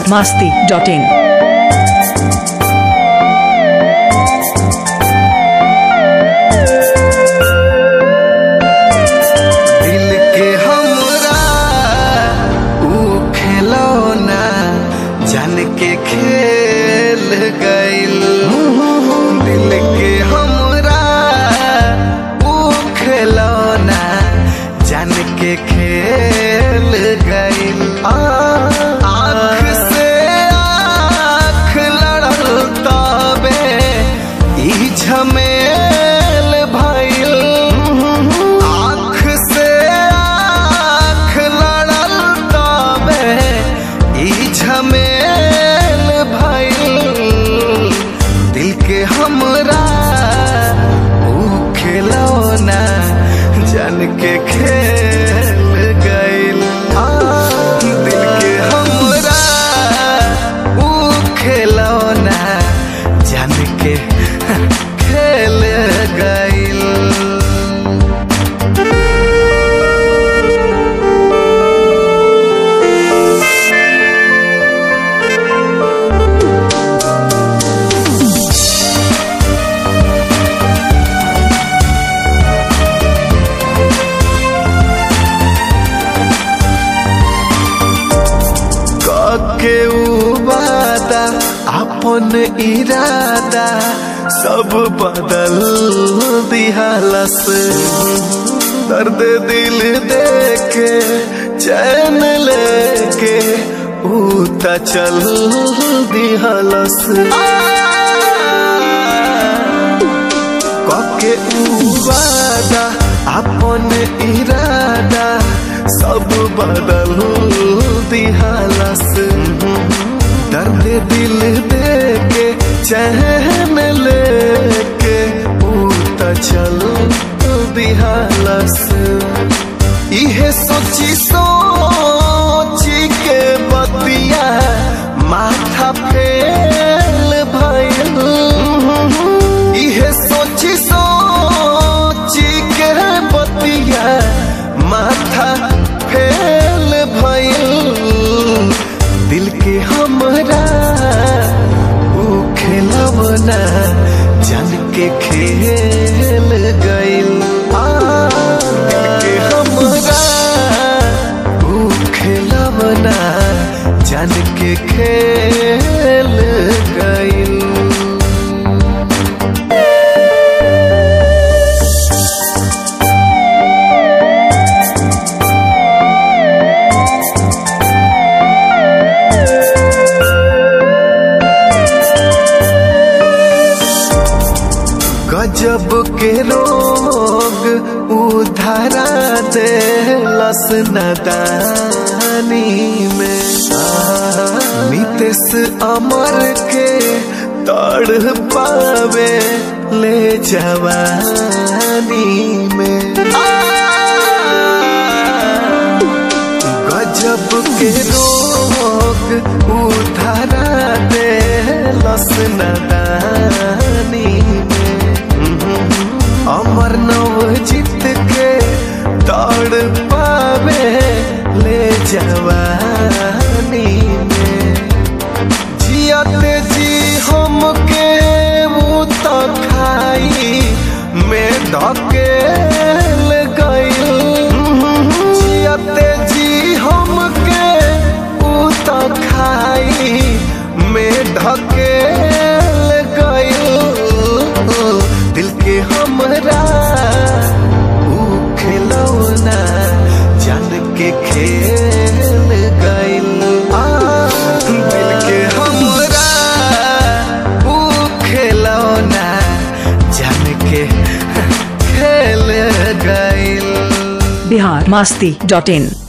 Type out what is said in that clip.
masti.in. दिल के हमरा ऊ खिलौना जान के खेल गइल दिल के हमरा ऊ खिलौना जान के खेल गइल आँख से आँख लड़ल तबे ई झमेल भइल आँख से आँख लड़ल तबे ई झमेल भइल दिल के हमरा ऊ खिलौना जान के खेल गइल दिल के हमरा ऊ खिलौना जान के खेल गइल के वादा अपन इरादा सब बदल दिहालस दर्द दिल देके चैन लेके ऊ त चल दिहालस कके ऊ वादा अपन इरादा सब बदल दिहालस दर्द दिल देके चैन लेके ऊ त चल दिहालस इहे सोची सोची के बतिया माथा फेल भइल इहे सोची सोची के बतिया माथा फेल भइल दिल के हमरा ऊ खेलवना जान के खेल गइल आ, दिल के हमरा ऊ खेलवना जान के खेल गइल गजब के रोग उधारा दे लस नदानी में नितेश अमर के तड़ पावे ले जवानी में गजब के रोग उधारा दे लस नदानी में अमर नव जीत के दौड़ पावे ले जवानी में जियते जी हमके वो तो खाई में धकेल गइल जियते जी हमके वो तो खाई में धकेल गइल दिल के हमरा ऊ खिलौना जान के खेल गइल आ, दिल के हमरा ऊ खिलौना जान के खेल गइल Bihar masti.in.